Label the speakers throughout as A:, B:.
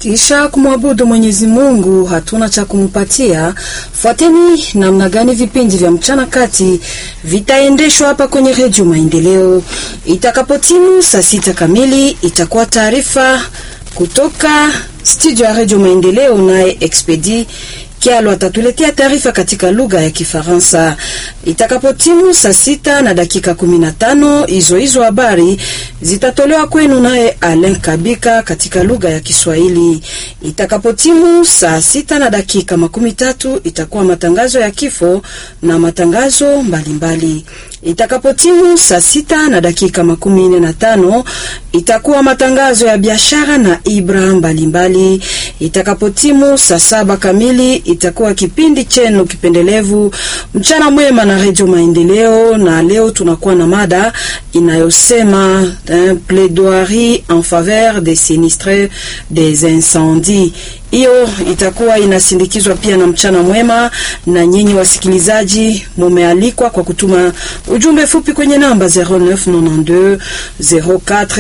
A: Kisha kumwabudu Mwenyezi Mungu, hatuna cha kumpatia. Fuateni namna gani vipindi vya mchana kati vitaendeshwa hapa kwenye Redio Maendeleo. Itakapotimu saa sita kamili, itakuwa taarifa kutoka studio ya Redio Maendeleo, naye Expedi Kialo atatuletea taarifa katika lugha ya Kifaransa. Itakapotimu saa sita na dakika kumi na tano hizo hizo habari zitatolewa kwenu naye Alain Kabika katika lugha ya Kiswahili. Itakapotimu saa sita na dakika makumi tatu itakuwa matangazo ya kifo na matangazo mbalimbali. Itakapotimu saa sita na dakika makumi nne na tano itakuwa matangazo ya biashara na ibra mbalimbali. Itakapotimu saa saba kamili itakuwa kipindi chenu kipendelevu mchana mwema na Redio Maendeleo, na leo tunakuwa na mada inayosema eh, plaidoirie en faveur des sinistres des incendies. Hiyo itakuwa inasindikizwa pia na mchana mwema, na nyinyi wasikilizaji mumealikwa kwa kutuma ujumbe fupi kwenye namba 0992 04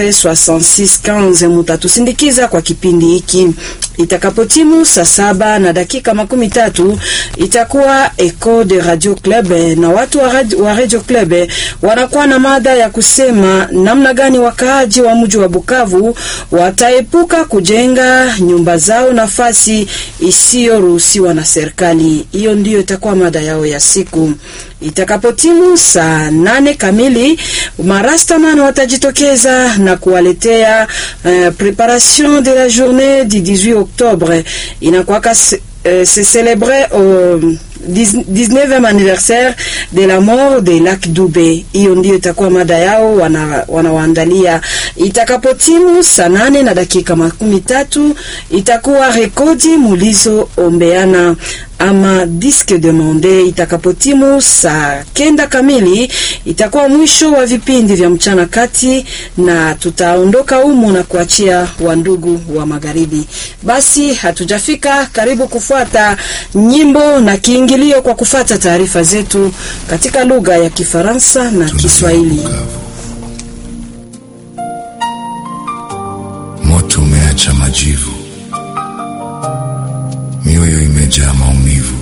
A: 66 15 mutatusindikiza kwa kipindi hiki. Itakapotimu saa saba na dakika makumi tatu itakuwa Eco de Radio Club, na watu wa Radio, wa Radio Club wanakuwa na mada ya kusema namna gani wakaaji wa mji wa Bukavu wataepuka kujenga nyumba zao nafasi isiyoruhusiwa na serikali. Hiyo ndiyo itakuwa mada yao ya siku. Itakapotimu saa nane kamili marastaman watajitokeza na kuwaletea uh, preparation de la journée du 18 octobre inakwaka euh, se célébrer au 19e anniversaire de la mort de Lac Dube. Hiyo ndio itakuwa mada yao wanawaandalia. Wana itakapotimu saa nane na dakika makumi tatu itakuwa rekodi mulizo ombeana ama disque demande. Itakapotimu saa kenda kamili itakuwa mwisho wa vipindi vya mchana kati, na tutaondoka humu na kuachia wandugu wa magharibi. Basi hatujafika karibu kufuata nyimbo na kiingilio kwa kufata taarifa zetu katika lugha ya Kifaransa na Kiswahili.
B: Moto umeacha majivu, mioyo imejaa maumivu,